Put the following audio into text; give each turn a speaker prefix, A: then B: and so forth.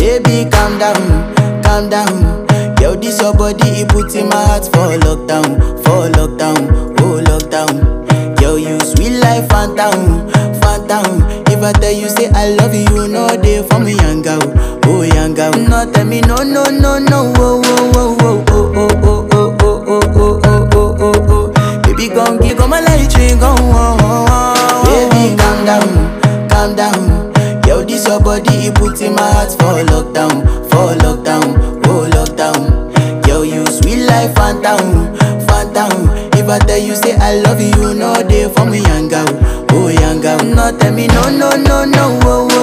A: Baby, calm down, calm down. Yo, this your body, it put in my heart for lockdown, for lockdown, oh lockdown. Yo, you sweet life, phantom, phantom. If I tell you say I love you, no day for me, young girl, oh young girl. No tell me no, no, no, no, oh, oh, oh, oh, oh, oh, oh, oh, oh, oh, oh, oh, oh, oh, oh. Baby, gon' give go my light ring, go, oh, oh, oh. Baby, calm down, calm down. Yo, this your body, it put in my heart for lockdown, for lockdown, oh lockdown. Yo, you sweet life, phantom, phantom. If I tell you say I love you, no day for me, young girl, oh young girl. No tell me no, no, no, no, oh,